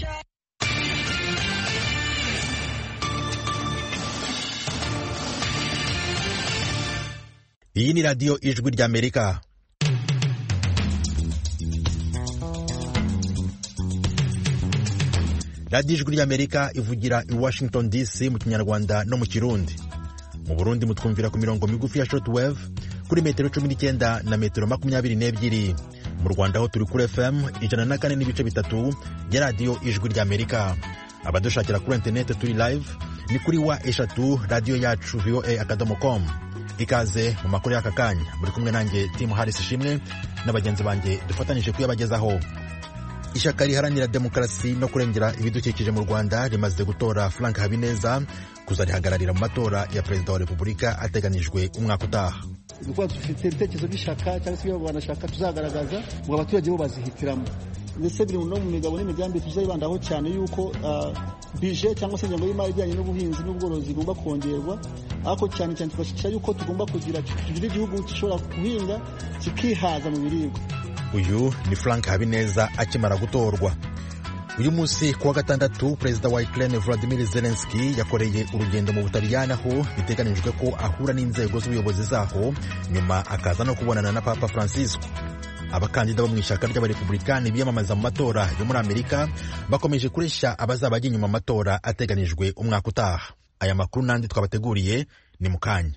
iyi ni radiyo ijwi ry'amerika radiyo ijwi ry'amerika ivugira i washington dc mu kinyarwanda no mu kirundi mu burundi mutwumvira ku mirongo migufi ya shortwave kuri metero cumi n'icyenda na metero makumyabiri n'ebyiri mu rwanda ho turi kuri fm ijana na kane n'ibice bitatu ya radiyo ijwi ry'amerika abadushakira kuri interineti turi live ni kuri wa eshatu radiyo yacu voa akadomo com ikaze mu makuru y'aka kanya muri kumwe nanjye timu harisi ishimwe na bagenzi banjye dufatanyije kuyabagezaho ishyaka riharanira demokarasi no kurengera ibidukikije mu rwanda rimaze gutora frank habineza kuzarihagararira mu matora ya perezida wa repubulika ateganijwe umwaka utaha kuba dufite ibitekerezo by'ishyaka cyangwa se ibyo banashaka tuzagaragaza ngo abaturage bo bazihitiramo ndetse biri no mu migabo n'imigambi tuzayibandaho cyane yuko bije cyangwa se ingengo y'imari ijyanye n'ubuhinzi n'ubworozi igomba kongerwa ariko cyane cyane tugashyikira yuko tugomba kugira tugira igihugu gishobora guhinga kikihaza mu biribwa uyu ni frank habineza akimara gutorwa uyu munsi ku wa gatandatu perezida wa ukraine vladimir zelenski yakoreye urugendo mu butaliyani aho biteganijwe ko ahura n'inzego z'ubuyobozi zaho nyuma akaza no kubonana na papa francisco abakandida bo mu ishyaka ry'abarepublikani biyamamaza mu matora yo muri amerika bakomeje kureshya abazaba bajya inyuma amatora ateganijwe umwaka utaha aya makuru n'andi twabateguriye ni mu kanya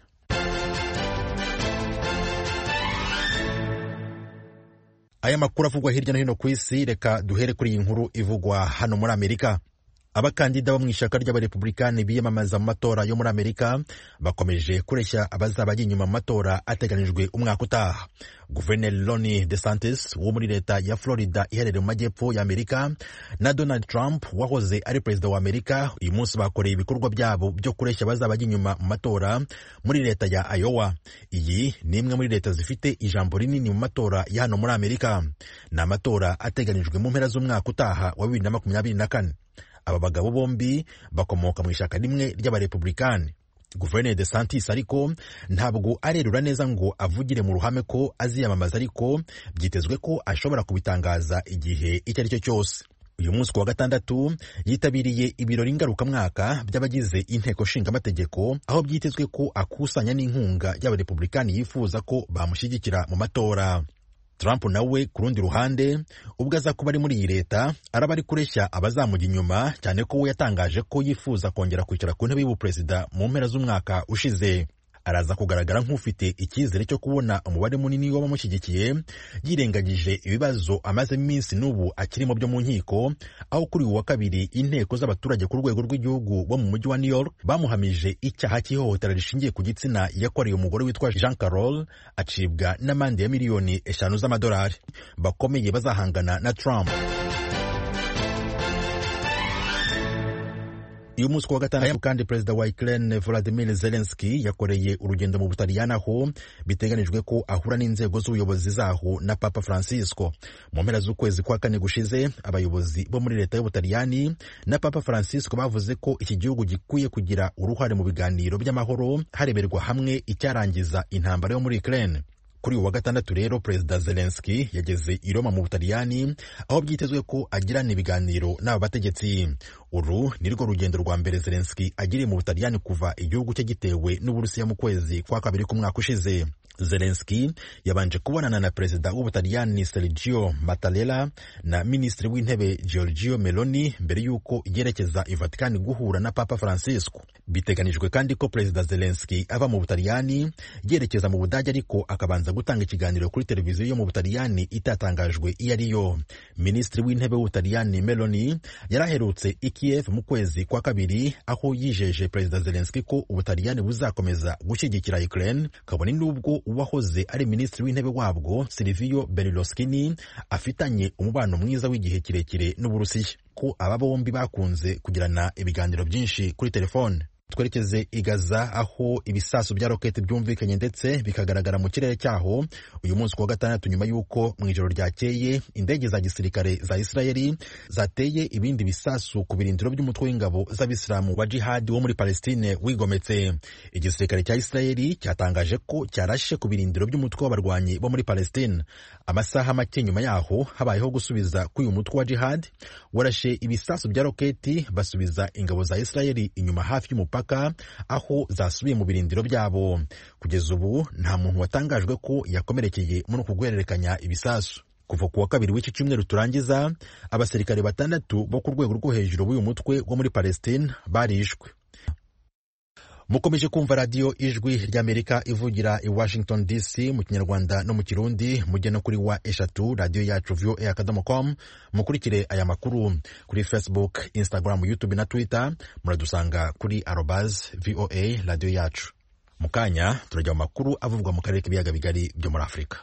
aya makuru avugwa hirya no hino ku isi reka duhere kuri iyi nkuru ivugwa hano muri amerika abakandida bo mu ishyaka ry'abarepublikani biyamamaza mu matora yo muri amerika bakomeje kureshya abazaba bajya inyuma mu matora ateganijwe umwaka utaha guverineri Ron DeSantis wo muri leta ya florida iherereye mu majyepfo ya amerika na donald trump wahoze ari perezida wa amerika uyu munsi bakoreye ibikorwa byabo byo kureshya abazaba bajya inyuma mu matora muri leta ya iowa iyi ni imwe muri leta zifite ijambo rinini mu matora ya hano muri amerika ni amatora ateganijwe mu mpera z'umwaka utaha wa bibiri na makumyabiri na kane aba bagabo bombi bakomoka mu ishyaka rimwe ry'abarepublikani guverineri de santis ariko ntabwo arerura neza ngo avugire mu ruhame ko aziyamamaza ariko byitezwe ko ashobora kubitangaza igihe icyo ari cyo cyose uyu munsi ku wa gatandatu yitabiriye ibirori ngarukamwaka by'abagize inteko nshingamategeko aho byitezwe ko akusanya n'inkunga y'abarepublikani yifuza ko bamushyigikira mu matora Trump nawe ku rundi ruhande ubwo aza kuba ari muri iyi leta araba ari kureshya abazamujya inyuma cyane ko we yatangaje ko yifuza kongera kwicara ku ntebe y'ubuperezida mu mpera z'umwaka ushize araza kugaragara nk'ufite icyizere cyo kubona umubare munini w'abamushyigikiye yirengagije ibibazo amazemo iminsi n'ubu akirimo byo mu nkiko aho kuri uyu wa kabiri inteko z'abaturage ku rwego rw'igihugu bo mu mujyi wa new york bamuhamije icyaha cy'ihohotera rishingiye ku gitsina yakoreye umugore witwa jean carol acibwa n'amande ya miliyoni eshanu z'amadolari bakomeye bazahangana na trump uyu munsi ku wa gatandatu kandi perezida wa Ukraine Volodymyr Zelensky yakoreye urugendo mu Butaliyani aho biteganijwe ko ahura n'inzego z'ubuyobozi zaho na Papa Francisco mu mpera z'ukwezi kwa kane gushize abayobozi bo muri leta y'Ubutaliyani na Papa Francisco bavuze ko iki gihugu gikwiye kugira uruhare mu biganiro by'amahoro hareberwa hamwe icyarangiza intambara yo muri Ukraine kuri uyu wa gatandatu rero perezida zelenski yageze i roma mu butaliyani aho byitezwe ko agirana ibiganiro n'aba bategetsi uru ni rwo rugendo rwa mbere zelenski agiriye mu butaliyani kuva igihugu cye gitewe n'uburusiya mu kwezi kwa kabiri k'umwaka ushize zelenski yabanje kubonana na perezida w'ubutaliyani sergio mattarella na minisitiri w'intebe giorgio meloni mbere y'uko yerekeza i vatikani guhura na papa francisco biteganijwe kandi ko perezida zelenski ava mu butaliyani yerekeza mu budage ariko akabanza gutanga ikiganiro kuri televiziyo yo mu butaliyani itatangajwe iyo ari yo minisitiri w'intebe w'ubutaliyani meloni yari aherutse i kiev mu kwezi kwa kabiri aho yijeje perezida zelenski ko ubutaliyani buzakomeza gushyigikira ukraine kabone n'ubwo uwahoze ari minisitiri w'intebe wabwo silivio berlusconi afitanye umubano mwiza w'igihe kirekire n'uburusiya ko aba bombi bakunze kugirana ibiganiro byinshi kuri telefone twerekeze i Gaza aho ibisasu bya roketi byumvikanye ndetse bikagaragara mu kirere cyaho uyu munsi kuwa gatandatu nyuma y'uko mu ijoro ryakeye indege za gisirikare za Isirayeli zateye ibindi bisasu ku birindiro by'umutwe w'ingabo z'abisilamu wa jihadi wo muri Palestine wigometse igisirikare cya Isirayeli cyatangaje ko cyarashe ku birindiro by'umutwe w'abarwanyi bo muri Palestine amasaha make nyuma yaho habayeho gusubiza k'uyu mutwe wa jihadi warashe ibisasu bya roketi basubiza ingabo za Isirayeli inyuma hafi y'umupaka aho zasubiye mu birindiro byabo kugeza ubu nta muntu watangajwe ko yakomerekeye muri uku guhererekanya ibisasu kuva ku wa kabiri w'iki cyumweru turangiza abasirikare batandatu bo ku rwego rwo hejuru b'uyu mutwe wo muri Palestine barishwe mukomeje kumva radiyo ijwi ry'amerika ivugira i washington dc mu kinyarwanda no mu kirundi mujye no kuri wa eshatu radiyo yacu voa akadomo com mukurikire aya makuru kuri facebook instagram youtube na twitter muradusanga kuri arobaz voa radiyo yacu mu kanya turajya mu makuru avugwa mu karere k'ibiyaga bigari byo muri afurika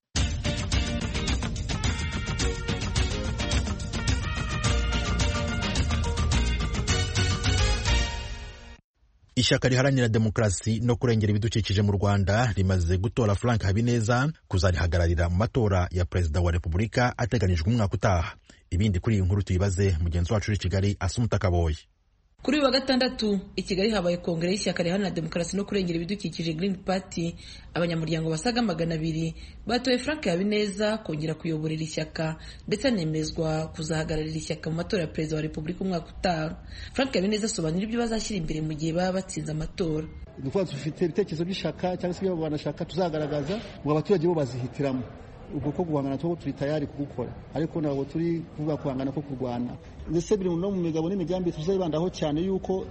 ishyaka riharanira demokarasi no kurengera ibidukikije mu rwanda rimaze gutora frank habineza kuzarihagararira mu matora ya perezida wa repubulika ateganijwe umwaka utaha ibindi kuri iyi nkuru tuyibaze mugenzi wacu uri kigali asumuta kaboye kuri uyu wa gatandatu i kigali habaye kongere y'ishyaka riharanira demokarasi no kurengera ibidukikije green party abanyamuryango basaga magana abiri batoye frank habineza kongera kuyoborera ishyaka ndetse anemezwa kuzahagararira ishyaka mu matora ya perezida wa repubulika umwaka utaha frank habineza asobanura ibyo bazashyira imbere mu gihe baba batsinze amatora ni ukuvuga dufite ibitekerezo by'ishyaka cyangwa se ibyo banashaka tuzagaragaza ngo abaturage bo bazihitiramo ubwo ko guhangana two turi tayari kugukora ariko ntabwo turi kuvuga guhangana ko kurwana ndetse biri no mu migabo n'imigambi tuzayibandaho cyane yuko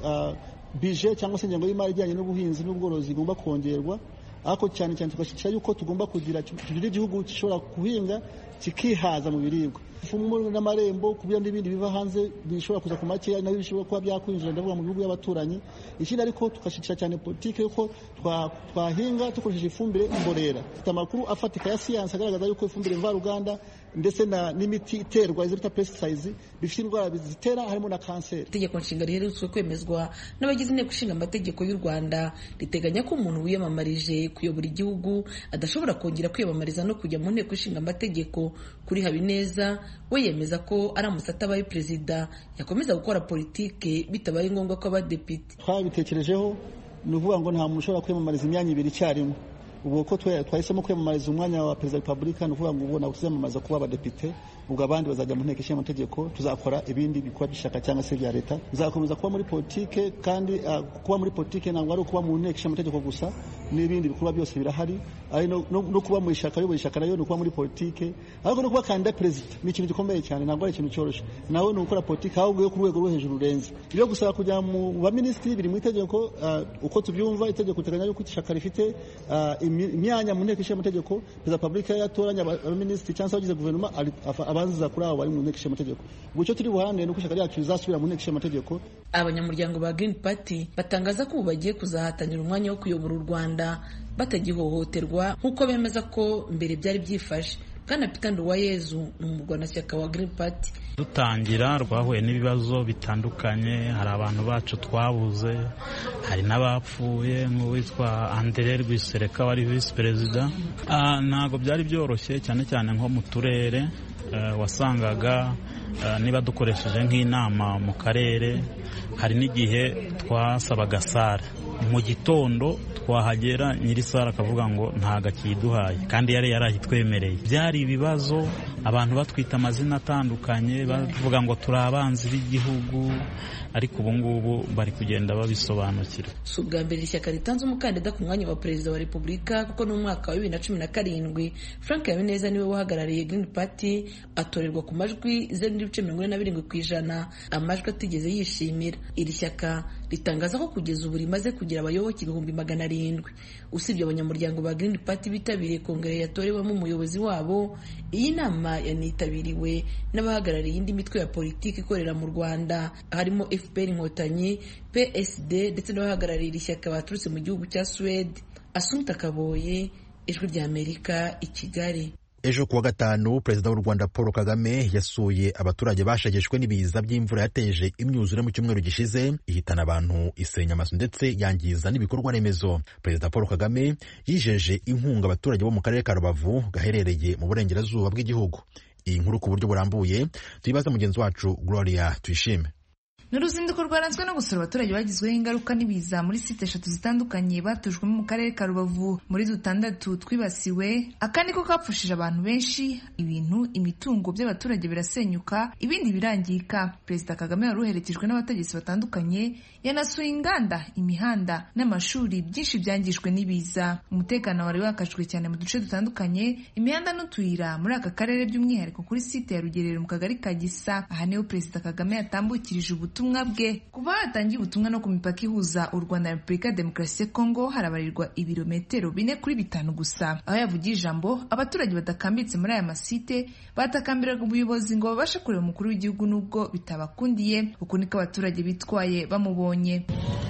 bije cyangwa se ingengo y'imari ijyanye n'ubuhinzi n'ubworozi igomba kongerwa ariko cyane cyane tugashyigikira yuko tugomba kugira tugira igihugu gishobora guhinga kikihaza mu biribwa ifumu n'amarembo kubera n'ibindi biva hanze bishobora kuza ku makeya nabyo bishobora kuba byakwinjira ndavuga mu bihugu by'abaturanyi ikindi ariko tugashyigikira cyane politiki yuko twahinga dukoresheje ifumbire mborera dufite amakuru afatika ya siyansi agaragaza yuko ifumbire mvaruganda ndetse n'imiti iterwa izo bita pesticide bifite indwara zitera harimo na kanseri itegeko nshinga riherutse kwemezwa n'abagize inteko ishinga amategeko y'u rwanda riteganya ko umuntu wiyamamarije kuyobora igihugu adashobora kongera kwiyamamariza no kujya mu nteko ishinga amategeko kuri habineza we yemeza ko aramutse atabaye perezida yakomeza gukora politike bitabaye ngombwa ko abadepite twabitekerejeho ni ukuvuga ngo nta muntu ushobora kwiyamamariza imyanya ibiri icyarimwe ubwo ko twahisemo kwiyamamariza umwanya wa perezida wa repubulika ni ukuvuga ngo ubu ntabwo tuziyamamaza kuba abadepite ubwo abandi bazajya mu nteko ishinga amategeko tuzakora ibindi bikorwa by'ishyaka cyangwa se bya leta tuzakomeza kuba muri politike kandi kuba muri politike ntabwo ari ukuba mu nteko ishinga amategeko gusa n'ibindi bikorwa byose birahari ari no kuba mu ishyaka ayobora ishyaka nayo ni ukuba muri politike ariko no kuba kandida perezida ni ikintu gikomeye cyane ntabwo ari ikintu cyoroshye nawe ni ugukora politike ahubwo yo ku rwego rwo hejuru rurenze ibyo gusaba kujya mu baminisitiri biri mu itegeko uko tubyumva itegeko riteganya yuko ishyaka rifite imyanya mu nteko ishinga amategeko perezida wa repubulika yatoranya abaminisitiri cyangwa se abagize guverinoma abanziza kuri abo bari mu nteko ishinga amategeko ubwo icyo turi buharanire ni uko ishyaka ryacu rizasubira mu nteko ishinga amategeko abanyamuryango ba green party batangaza ko ubu bagiye kuzahatanira umwanya wo kuyobora u rwanda batagihohoterwa nk'uko bemeza ko mbere byari byifashe bwana peter nduwayezu ni umurwanashyaka wa green party dutangira rwahuye n'ibibazo bitandukanye hari abantu bacu twabuze hari n'abapfuye nk'uwitwa andere rwisereka wari visi perezida ntabwo byari byoroshye cyane cyane nko mu turere wasangaga niba dukoresheje nk'inama mu karere hari n'igihe twasabaga sare mu gitondo twahagera nyiri sare akavuga ngo ntago akiduhaye kandi yari yarahitwemereye byari ibibazo abantu batwita amazina atandukanye bavuga ngo turi abanzi b'igihugu ariko ubu ngubu bari kugenda babisobanukira si ubwa mbere ishyaka ritanze umukandida ku mwanya wa perezida wa repubulika kuko no mu mwaka wa bibiri na cumi na karindwi frank habineza niwe wahagarariye green party atorerwa ku majwi zeru n'ibice mirongo ine na birindwi ku ijana amajwi atigeze yishimira iri shyaka ritangaza ko kugeza ubu rimaze kugira abayoboke ibihumbi magana arindwi usibye abanyamuryango ba green party bitabiriye kongere yatorewemo umuyobozi wabo iyi nama yanitabiriwe n'abahagarariye indi mitwe ya politiki ikorera mu rwanda harimo fpr inkotanyi psd ndetse n'abahagarariye iri shyaka baturutse mu gihugu cya suwede asumta kaboye ijwi ry'amerika i kigali ejo kuwa gatanu perezida w'u rwanda paul kagame yasuye abaturage bashegeshwe n'ibiza by'imvura yateje imyuzure mu cyumweru gishize ihitana abantu isenya amazu ndetse yangiza n'ibikorwa remezo perezida paul kagame yijeje inkunga abaturage bo mu karere ka rubavu gaherereye mu burengerazuba bw'igihugu iyi nkuru ku buryo burambuye tuyibaza mugenzi wacu gloria tuyishime ni uruzinduko rwaranzwe no gusura abaturage bagizweho ingaruka n'ibiza muri site eshatu zitandukanye batujwemo mu karere ka rubavu muri dutandatu twibasiwe aka niko kapfushije abantu benshi ibintu imitungo by'abaturage birasenyuka ibindi birangirika perezida kagame wari uherekejwe n'abategetsi batandukanye yanasuye inganda imihanda n'amashuri byinshi byangijwe n'ibiza umutekano wari wakajwe cyane mu duce dutandukanye imihanda n'utuyira muri aka karere by'umwihariko kuri site ya rugerero mu kagari ka gisa aha niho perezida kagame yatambukirije ubutumwa ubutumwa bwe kuva hatangiye ubutumwa no ku mipaka ihuza u rwanda na repubulika ya demokarasi ya kongo harabarirwa ibirometero bine kuri bitanu gusa aho yavugiye ijambo abaturage badakambitse muri aya masite batakambiraga ubuyobozi ngo babashe kureba umukuru w'igihugu n'ubwo bitabakundiye uku niko abaturage bitwaye bamubonye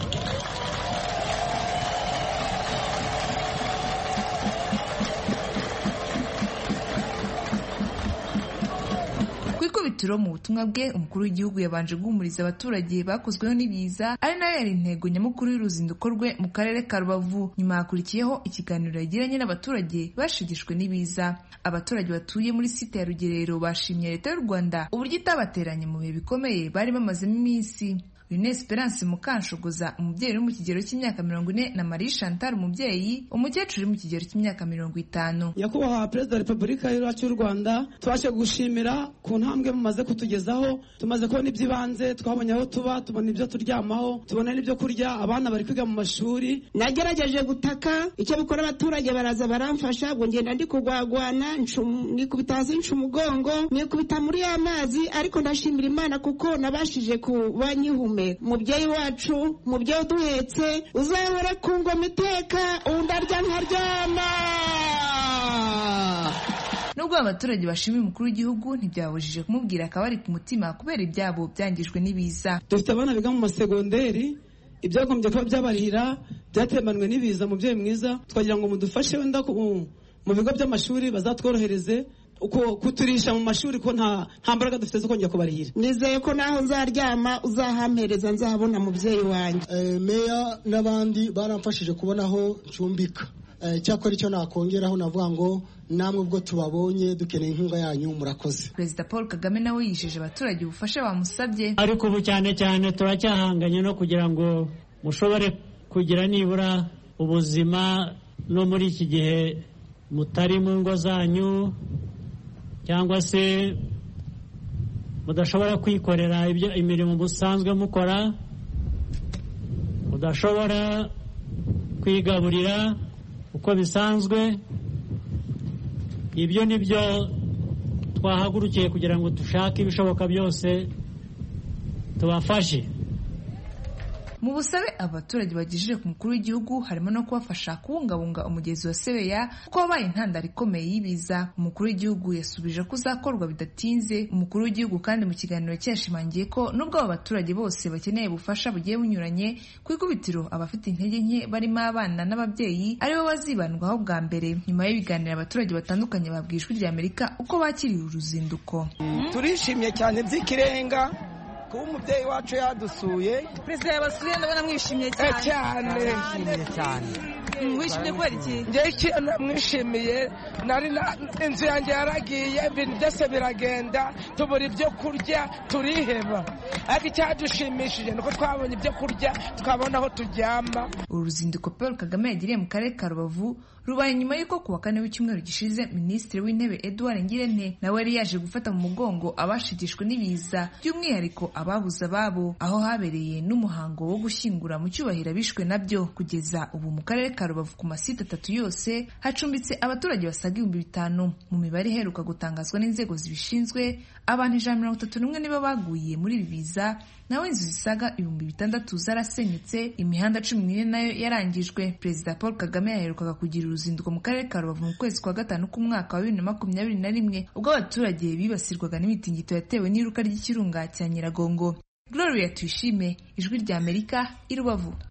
ikubitiro mu butumwa bwe umukuru w'igihugu yabanje guhumuriza abaturage bakozweho n'ibiza ari nayo yari intego nyamukuru y'uruzinduko rwe mu karere ka rubavu nyuma hakurikiyeho ikiganiro yagiranye n'abaturage bashegeshwe n'ibiza abaturage batuye muri site ya rugerero bashimye leta y'u rwanda uburyo itabateranye mu bihe bikomeye bari bamazemo iminsi Rene Esperance Mukanshogoza umubyeyi uri mu kigero cy'imyaka mirongo ine na Marie Chantal umubyeyi umukecuru uri mu kigero cy'imyaka mirongo itanu nyakubahwa perezida wa repubulika yacu y'u rwanda tubashe gushimira ku ntambwe mumaze kutugezaho tumaze kubona iby'ibanze twabonye aho tuba tubona ibyo turyamaho tubona n'ibyo kurya abana bari kwiga mu mashuri nagerageje gutaka icyo bikora abaturage baraza baramfasha ngo ngenda ndi kugwagwana nikubita hasi nca umugongo nikubita muri ya mazi ariko ndashimira imana kuko nabashije kuba nyihume mubyeyi wacu mubyeyi uduhetse uzahora ku ngoma iteka undi arya nkaryama nubwo abaturage bashimiye umukuru w'igihugu ntibyabujije kumubwira akabari ku mutima kubera ibyabo byangijwe n'ibiza dufite abana biga mu masegonderi ibyagombye kuba byabarihira byatemanwe n'ibiza mubyeyi mwiza twagira ngo mudufashe wenda mu bigo by'amashuri bazatworohereze uko kuturisha mu mashuri ko nta nta mbaraga dufite zo kongera kubarihira nizeye ko naho nzaryama uzahampereza nzahabona mubyeyi wanjye meya n'abandi baramfashije kubona aho ncumbika cyakora icyo nakongeraho navuga ngo namwe ubwo tubabonye dukeneye inkunga yanyu murakoze perezida paul kagame nawe yijeje abaturage ubufasha bamusabye ariko ubu cyane cyane turacyahanganye no kugira ngo mushobore kugira nibura ubuzima no muri iki gihe mutari mu ngo zanyu cyangwa se mudashobora kwikorera ibyo imirimo musanzwe mukora mudashobora kwigaburira uko bisanzwe ibyo ni byo twahagurukiye kugira ngo dushake ibishoboka byose tubafashe mu busabe abaturage bagejeje ku mukuru w'igihugu harimo no kubafasha kubungabunga umugezi wa sebeya kuko wabaye intandaro ikomeye y'ibiza umukuru w'igihugu yasubije ko uzakorwa bidatinze umukuru w'igihugu kandi mu kiganiro cyashimangiye ko nubwo abo baturage bose bakeneye ubufasha bugiye bunyuranye ku ikubitiro abafite intege nke barimo abana n'ababyeyi aribo bazibandwaho bwa mbere nyuma y'ibiganiro abaturage batandukanye babwiye ijwi rya amerika uko bakiriye uruzinduko turishimye cyane by'ikirenga kuba umubyeyi wacu yadusuye perezida yabasuye ndabona mwishimye cyane cyane cyane wishimye kubera iki njyewe ikintu namwishimiye nari inzu yanjye yaragiye ibintu byose biragenda tubura ibyo kurya turiheba ariko icyadushimishije ni uko twabonye ibyo kurya twabona aho turyama uru ruzinduko paul kagame yagiriye mu karere ka rubavu rubaye nyuma y'uko ku wa kane w'icyumweru gishize minisitiri w'intebe edouard ngirente nawe yari yaje gufata mu mugongo abashigishwe n'ibiza by'umwihariko ababuze ababo aho habereye n'umuhango wo gushyingura mu cyubahiro abishwe nabyo kugeza ubu mu karere ka rubavu ku masite atatu yose hacumbitse abaturage basaga ibihumbi bitanu mu mibare iheruka gutangazwa n'inzego zibishinzwe abantu ijana mirongo itatu n'umwe nibo baguye muri ibi biza naho inzu zisaga ibihumbi bitandatu zarasenyutse imihanda cumi n'ine nayo yarangijwe perezida paul kagame yaherukaga kugira uruzinduko mu karere ka rubavu mu kwezi kwa gatanu k'umwaka wa bibiri na makumyabiri na rimwe ubwo abaturage bibasirwaga n'imitingito yatewe n'iruka ry'ikirunga cya nyiragongo gloria tuyishime ijwi rya amerika i rubavu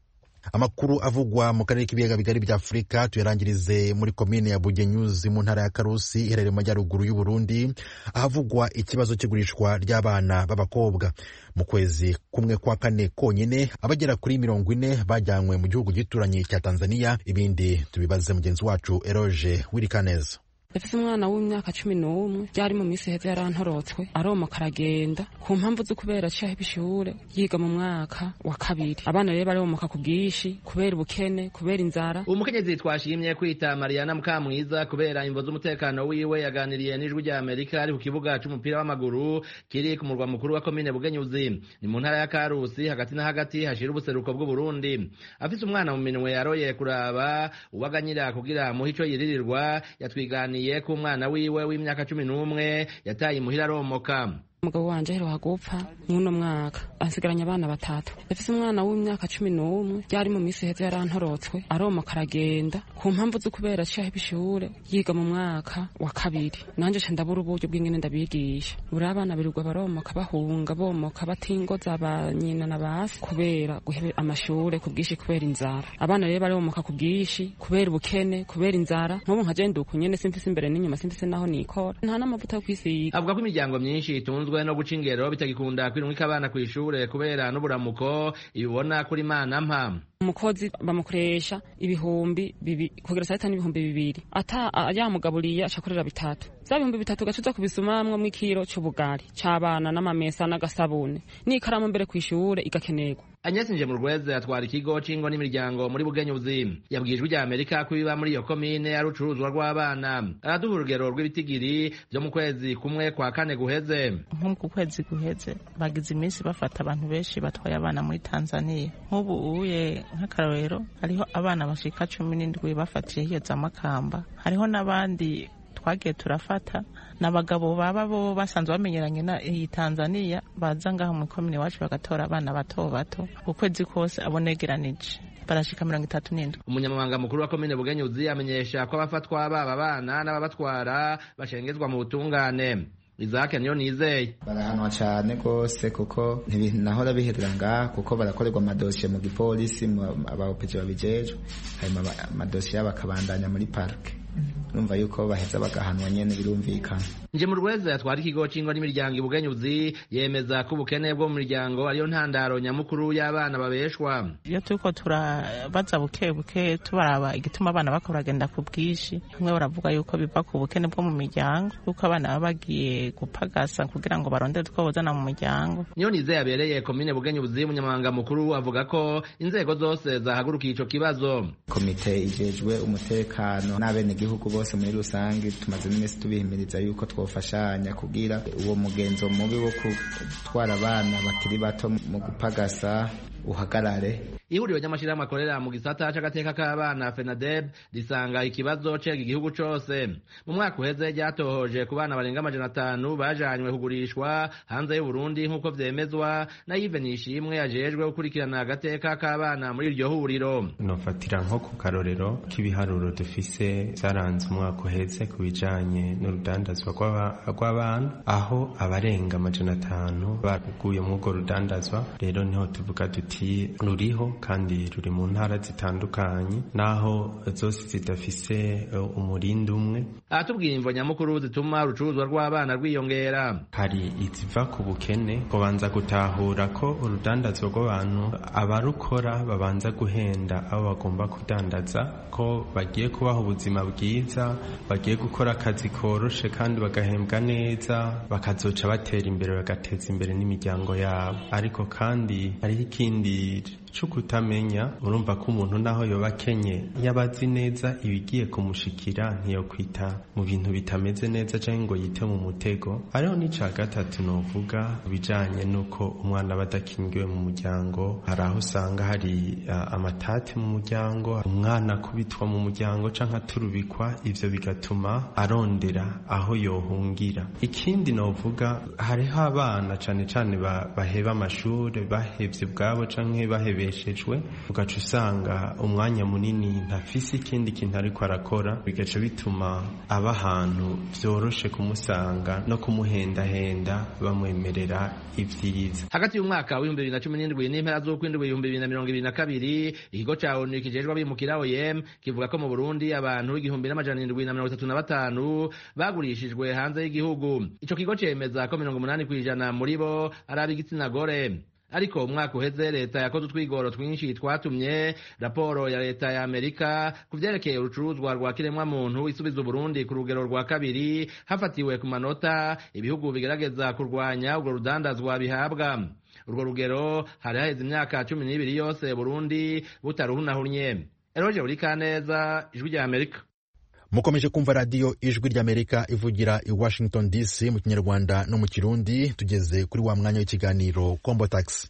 amakuru avugwa mu karere k'ibiyaga bigari bya afurika tuyarangirize muri komine ya bugenyuzi mu ntara ya karusi iherereye mu majyaruguru y'u burundi ahavugwa ikibazo cy'igurishwa ry'abana b'abakobwa mu kwezi kumwe kwa kane konyine abagera kuri mirongo ine bajyanywe mu gihugu gituranye cya tanzania ibindi tubibaze mugenzi wacu eroge wirikaneza yafise umwana w'imyaka cumi n'umwe byari mu minsi heza yarantorotswe aromoka aragenda ku mpamvu zo kubera aciye ishure yiga mu mwaka wa kabiri abana rero baromoka ku bwinshi kubera ubukene kubera inzara umukenyezi twashimye kwita mariana mukamwiza kubera imvo z'umutekano wiwe yaganiriye n'ijwi rya amerika ari ku kibuga c'umupira w'amaguru kiri ku murwa mukuru wa komine bugenyuzi ni mu ntara ya karusi hagati na hagati hashira ubuseruko bw'uburundi afise umwana mu minwe yaroye kuraba uwaganyira kugira muhe ico yiririrwa yatwiganiye yatwiganiye ko umwana wiwe w'imyaka cumi n'umwe yataye imuhira aromoka umugabo wanje aheruka gupfa mw'uno mwaka ansigaranye abana batatu yafise umwana w'imyaka cumi n'umwe ryari mu minsi heza yarantorotswe aromoka aragenda ku mpamvu zo kubera aciye ishure yiga mu mwaka wa kabiri nanje ca ndabura uburyo bw'ingene ndabigisha buri abana birirwa baromoka bahunga bomoka batingoza ba nyina na basi kubera guhebe amashure ku bwinshi kubera inzara abana rero baromoka ku bwinshi kubera ubukene kubera inzara nk'ubu nka jenda uku nyene simfise imbere n'inyuma simfise naho nikora nta n'amavuta yo kwisiga avuga ko imiryango myinshi itunzwe bitunzwe no guca ingero bitagikunda kwirumika abana kw'ishure kubera n'uburamuko ibibona kuri mana mpa umukozi bamukoresha ibihumbi bibi kugira saa tanu ibihumbi bibiri ata yamugaburiye acakorera bitatu vya bihumbi bitatu gaca uza kubisumamwo mw'ikiro c'ubugari c'abana n'amamesa n'agasabune n'ikaramu mbere kw'ishure igakenerwa Agnes Njemurweze atwara ikigo c'ingo n'imiryango muri Bugenyuzi yabwiye ijwi rya Amerika ko ibiba muri iyo komine ari urucuruzwa rw'abana araduha urugero rw'ibitigiri vyo mu kwezi kumwe kwa kane guheze nko ku kwezi guheze bagize iminsi bafata abantu benshi batwaye abana muri Tanzania nk'ubu uye nk'akarorero hariho abana bashika cumi n'indwi bafatiye hiyo za Makamba hariho n'abandi twagiye turafata n'abagabo baba bo basanzwe bamenyeranye na iyi Tanzania baza ngaho mu komine wacu bagatora abana bato bato ukwezi kose abonegeranije barashika mirongo itatu n'indwi umunyamabanga mukuru wa komine bugenyuzi amenyesha ko abafatwa baba bana n'ababatwara bashengezwa mu butungane Isaac niyo nizeye barahanwa cyane rwose kuko ntibinahora biherera ngaha kuko barakorerwa amadosiye mu gipolisi abaopeti babijejwe hanyuma amadosiye yabo akabandanya muri parike urumva yuko baheza bagahanwa nyene birumvikana nje mu rweza yatwara ikigo c'ingo n'imiryango ibugenyuzi yemeza ko ubukene bwo mu miryango ariyo ntandaro nyamukuru y'abana babeshwa iyo turiko turabaza buke buke tubaraba igituma abana bako baragenda ku bwinshi bamwe baravuga yuko biva ku bukene bwo mu miryango yuko abana baba bagiye gupagasa kugira ngo barondere utwo bozana mu muryango niyo nizeye yabereye komine bugenyuzi umunyamabanga mukuru avuga ko inzego zose zahagurukiye ico kibazo komite ijejwe umutekano n'abenegihugu bose muri rusange tumaze n'iminsi tubihimiriza yuko twofashanya kugira uwo mugenzo mubi wo gutwara abana bakiri bato mu gupagasa uhagarare ihuriro ry'amashyirahamwe akorera mu gisata c'agateka k'abana fenadeb risanga ikibazo cega igihugu cose mu mwaka uheze ryatohoje ku bana barenga amajana atanu bajanywe kugurishwa hanze y'uburundi nk'uko vyemezwa na yive nishimwe yajejwe gukurikirana agateka k'abana muri iryo huriro nofatira nko ku karorero k'ibiharuro dufise vyaranze umwaka uheze ku bijanye n'urudandazwa rw'abana aho abarenga amajana atanu baguye muri urwo rudandazwa rero niho tuvuga tuti ruriho kandi ruri mu ntara zitandukanye naho zose zidafise umurindi umwe aratubwira imvo nyamukuru zituma urucuruzwa rw'abana rwiyongera hari iziva ku bukene kubanza gutahura ko urudandazwa rw'abantu abarukora babanza guhenda abo bagomba kudandaza ko bagiye kubaha ubuzima bwiza bagiye gukora akazi koroshe kandi bagahembwa neza bakazoca batera imbere bagateza imbere n'imiryango yabo ariko kandi hariho ikindi cyo kutamenya urumva ko umuntu naho yoba akenye yaba azi neza ibigiye kumushikira ntiyokwita mu bintu bitameze neza cyangwa ngo yite mu mutego hariho n'icya gatatu novuga bijanye n'uko umwana aba adakingiwe mu muryango hari aho usanga hari uh, amatate mu muryango umwana akubitwa mu muryango cyangwa aturubikwa ivyo bigatuma arondera aho yohungira ikindi novuga hariho abana cane cane baheba amashuri bahevye ubwabo canke bahebe yabeshejwe ugaca usanga umwanya munini ntafise ikindi kintu ariko arakora bigaca bituma aba ahantu vyoroshe kumusanga no kumuhendahenda bamwemerera ivyiza hagati y'umwaka w'ibihumbi bibiri na cumi n'indwi n'impera z'ukwindwi ibihumbi bibiri na mirongo ibiri na kabiri ikigo ca onu kijejwe abimukira oem kivuga ko mu burundi abantu igihumbi n'amajana indwi na mirongo itatu na batanu bagurishijwe hanze y'igihugu ico kigo cemeza ko mirongo umunani kw'ijana muri bo ari ab'igitsina gore ariko umwaka uheze leta yakoze utwigoro twinshi twatumye raporo ya leta ya amerika ku vyerekeye urucuruzwa rwa kiremwamuntu isubiza uburundi ku rugero rwa kabiri hafatiwe ku manota ibihugu bigerageza kurwanya urwo rudandazwa bihabwa urwo rugero hari haheze imyaka cumi n'ibiri yose burundi butaruhunahunye eroje urikaneza ijwi rya amerika mukomeje kumva radiyo ijwi ry'amerika ivugira i washington dc mu kinyarwanda no mu kirundi tugeze kuri wa mwanya w'ikiganiro kombo taxi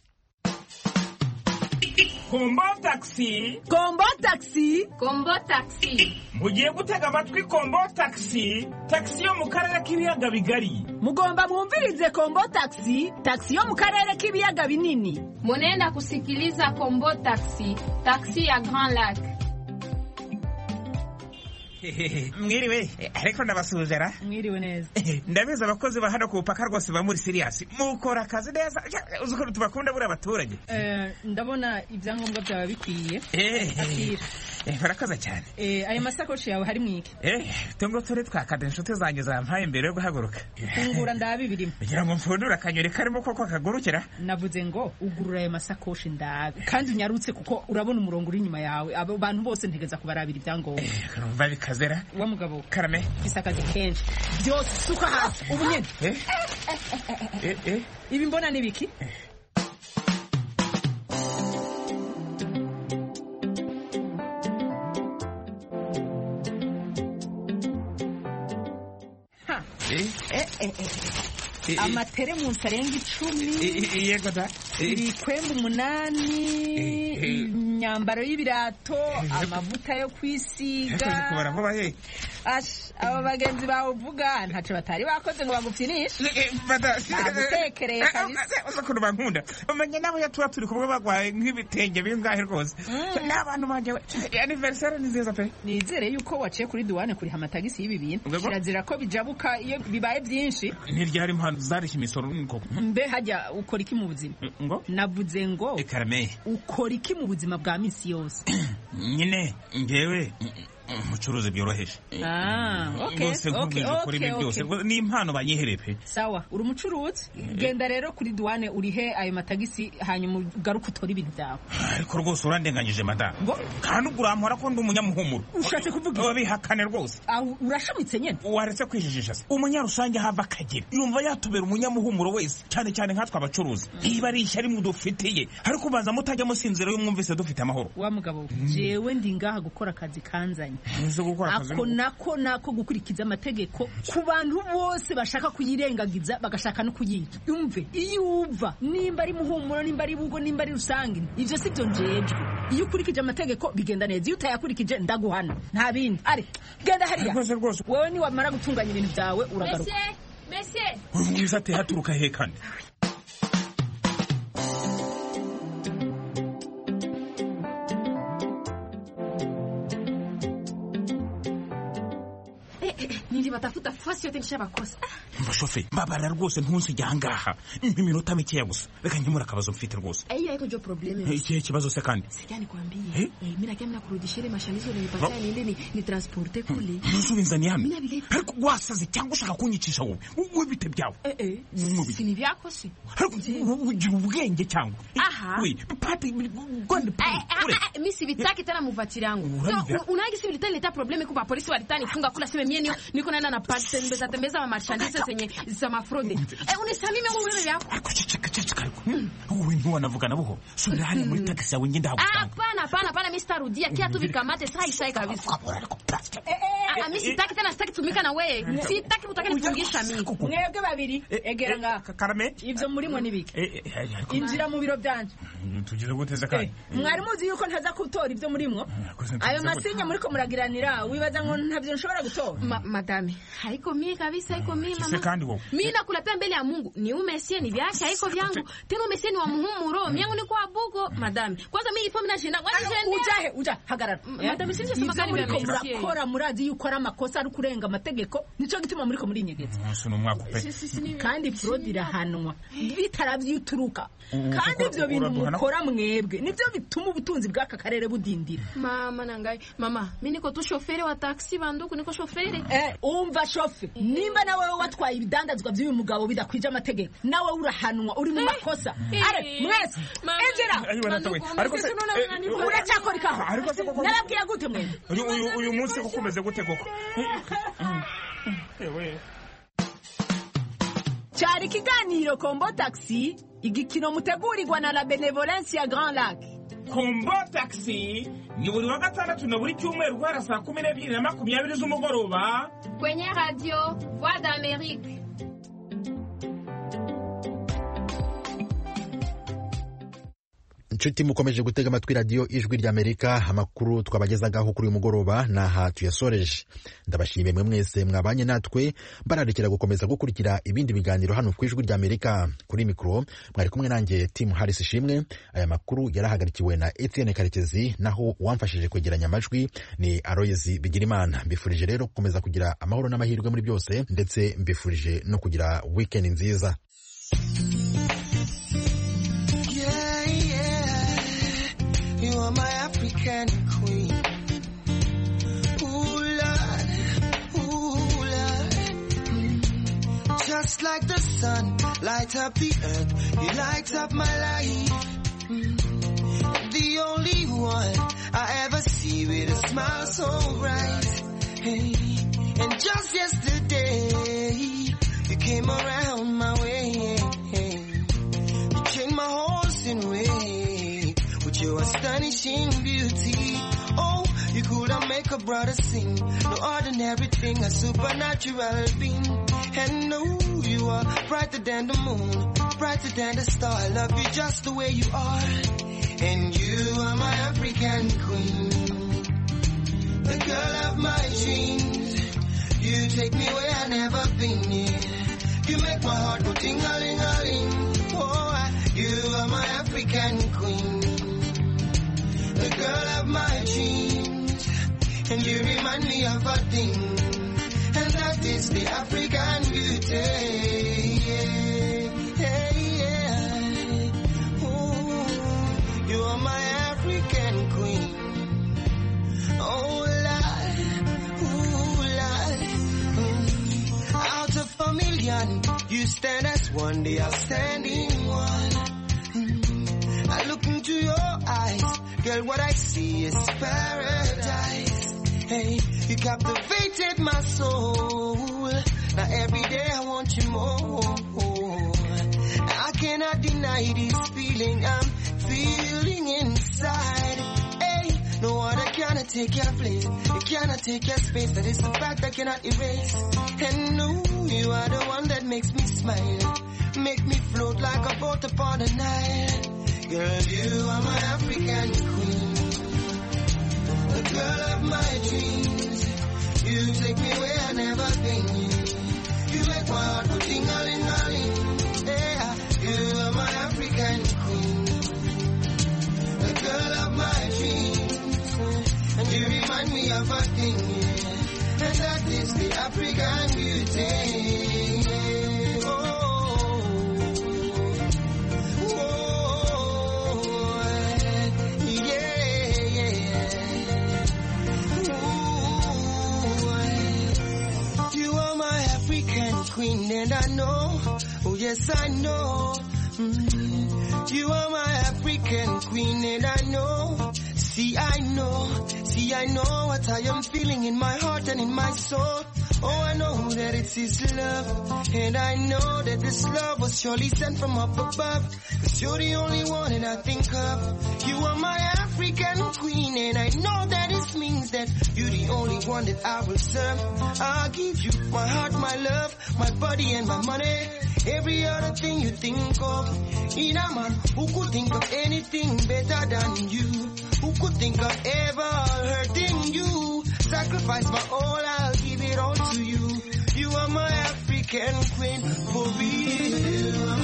kombo taxi kombo taxi kombo taxi mugiye gutega amatwi kombo taxi taxi yo mu karere k'ibiyaga bigari mugomba mwumvirize kombo taxi taxi yo mu karere k'ibiyaga binini munenda kusikiliza kombo taxi taxi ya grand lac mwiriwe ariko ndabasuzera mwiriwe neza ndabizi abakozi ba hano ku bupaka rwose ba muri siriyasi mukora akazi neza uzi ukuntu tubakunda buri abaturage ndabona ibyangombwa byaba bikwiye barakoze cyane ayo masakoshi yawe hari mwiki tungo turi twakada inshuti zanjye zampaye mbere yo guhaguruka fungura ndabe birimo kugira ngo mfundure akanyoni karimo koko kagurukira navuze ngo ugurura ayo masakoshi ndabe kandi unyarutse kuko urabona umurongo uri inyuma yawe abo bantu bose ntegeza kubarabira ibyangombwa urumva bikazera wa mugabo karame fise akazi kenshi byose suka hasi ubu nyene ibi mbona ni biki amateremusi arenga icumi yego da ibikwembe umunani imyambaro y'ibirato amavuta yo kwisiga kubara vuba he aba bagenzi bawe uvuga ntacyo batari bakoze ngo bagupfinishe bagutekereye kabisa uza ukuntu bankunda umenye nabo iyo tuba turi kumwe bagwaye nk'ibitenge bingahe rwose n'abantu banjye aniveriseri ni nziza pe nizere yuko waciye kuri duwane kuriha amatagisi y'ibi bintu kirazira ko bijabuka iyo bibaye byinshi ntiryari impano zarishya imisoro koko mbe hajya ukora iki mu buzima ngo navuze ngo karame ukora iki mu buzima bwa minsi yose nyine ngewe umucuruzi byoroheje rwose nkubwije ukora ibi byose ni impano banyihereye pe sawa uri umucuruzi genda rero kuri duwane urihe ayo matagisi hanyuma ugaruke utore ibintu byawe ariko rwose urandenganyije madamu kandi ubwo urampora ko ndi umunyamuhumuro ushatse kuvuga wabihakane rwose urashamitse nyine waretse kwijijisha se umunyarusange hava akagera yumva yatubera umunyamuhumuro wese cyane cyane nkatwe abacuruzi niba ari ishyari mudufitiye ariko ubanza mutajya musinzira iyo mwumvise dufite amahoro wa mugabo jewe ndi ngaha gukora akazi kanzanye ako nako nako gukurikiza amategeko ku bantu bose bashaka kuyirengagiza bagashaka no kuyica yumve iyo uva nimba ari muhumuro nimba ari bugo nimba ari rusange ivyo si byo njejwe iyo ukurikije amategeko bigenda neza iyo utayakurikije ndaguhana nta bindi ari genda hariya wewe niwamara gutunganya ibintu byawe uragaruka uyu mwiza ate haturuka he kandi batafuta fasi yote nishabakosa mbashofe mbabara rwose ntunsijya ahangaha nk'iminota mikeya gusa reka nkemura akabazo mfite rwose hiyo haiko jo probleme ikihe kibazo se kandi sikia nikwambie eh? eh, mi nakia mnakurudishia ile mashanizo ulinipatia niende ni, ni transporte kule ntuzubinzaniye hano ariko wasaze cyangwa ushaka kunyicisha wowe wowe bite byawe eh, eh. si ni vyako si ugira ubwenge cyangwa aha we pati gonde pati mi sivitaki tena muvatiri yangu so unaagi si vilitani leta probleme kwa polisi walitani funga kula sema mie niko naenda na tembeza tembeza ma marchandise zenye za mafrode eh unisamime wewe vyako wewe ndio wanavugana buho subira hali muri taxi yawe ngenda hapo hapana hapana hapana mimi sitarudia kia tu vikamate sai sai kabisa ah mimi sitaki tena sitaki tumika na wewe sitaki utake nifungisha mimi mwebwe babiri egera nga karame ivyo murimo nibiki injira mu biro byanje tugize guteza kandi mwari muzi yuko ntaza gutora ibyo murimwo ayo masinya muriko muragiranira wibaza ngo ntavyo nshobora gutora madame haiko mie kabisa haiko mie mama kandi wewe mimi nakulapia mbele ya Mungu ni umesie ni vyake haiko vyangu tena umesie ni kwa muhumuro miangu ni kwa bugo madame kwanza mimi ipo mimi nashinda kwani jende ujahe uja hagarara madame sivyo sema Ivyo kari muriko vya monsieur murakora murazi yuko ari amakosa ari kurenga amategeko nico gituma muriko murinyegeza umunsi ni umwaka upe kandi fraude irahanwa bitaravye uturuka kandi ivyo bintu Uraduhana? mukora mwebwe nivyo bituma ubutunzi bw'aka karere budindira mama nangai mama mimi niko tu shoferi wa taxi banduku niko shoferi Eh, umva shofe nimba nawe watwaye ibidandazwa by'uyu mugabo bidakwije amategeko nawe urahanwa uri mu makosa eh, are mwese injira Ayiwe, natawe. Ariko se- eh, uracyakora ikaho ariko se koko- narabwiye gute mwese uyu uyu uyu munsi kuko umeze gute koko Ewe. cyari ikiganiro kombo taxi igikino mutegurirwa na la benevolence ya grand lac kombo taxi ni buri wa gatandatu na buri cyumweru guhera saa kumi n'ebyiri na makumyabiri z'umugoroba kwenye radio voix d'amérique inshuti mukomeje gutega amatwi radiyo ijwi ry'amerika amakuru twabagezagaho kuri uyu mugoroba ni aha tuyasoreje ndabashimiye mwe mwese mwabanye natwe bararikira gukomeza gukurikira ibindi biganiro hano ku ijwi ry'amerika kuri mikoro mwari kumwe nanjye timu harris ishimwe aya makuru yarahagarikiwe na etienne karekezi naho uwamfashije kwegeranya amajwi ni aroyezi bigirimana mbifurije rero gukomeza kugira amahoro n'amahirwe muri byose ndetse mbifurije no kugira wikendi nziza Yeah, yeah. You are my African queen. Ooh, Lord. Ooh, Lord. Mm. Just like the sun, light up the earth. You light up my life. Mm. The only one I ever see with a smile so bright. Hey. And just yesterday, you came around my way. You changed my horse in way with your astonishing beauty. Oh, you could have make a brother sing. No ordinary thing, a supernatural being. And no, you are brighter than the moon, brighter than the star. I love you just the way you are. And you are my African queen, the girl of my dreams. You take me where I never been. Yeah. You make my heart go ting-a-ling-a-ling. Oh, I- you are my African queen, the girl of my dreams, and you remind me of a thing, and that is the African beauty. Yeah, yeah, yeah. Ooh, you are my African queen. Oh, Lord, ooh, Lord. Mm. Out of a million, you stand as one, the outstanding one. Mm. I look into your eyes, girl, what I see is paradise. Hey, you captivated my soul. Now every day I want you more. I cannot deny this feeling I'm feeling inside. Hey, no other cannot take your place. It cannot take your space. That is the fact I cannot erase. And no, you are the one that makes me smile. Make me float like a boat upon the Nile. Girl, you are my African queen. The girl of my dreams. You take me where I never been. You make my heart go ting-a-ling-a-ling. Yeah, you are my African queen. The girl of my dreams. And you remind me of a thing, yeah. And that is the African beauty. Yeah. Oh, oh, yeah, yeah. Ooh, you are my African queen, and I know, oh yes, I know. Mm. You are my African queen, and I know. See, I know, see, I know what I am feeling in my heart and in my soul. Oh, I know that it's His love, and I know that this love was surely sent from up above. Cause you're the only one that I think of. You are my African queen, and I know that it means that you're the only one that I will serve. I'll give you my heart, my love, my body, and my money. Every other thing you think of. In a man who could think of anything better than you. Who could think of ever hurting you? Sacrifice my all, I'll give it all to you. You are my African queen, for real.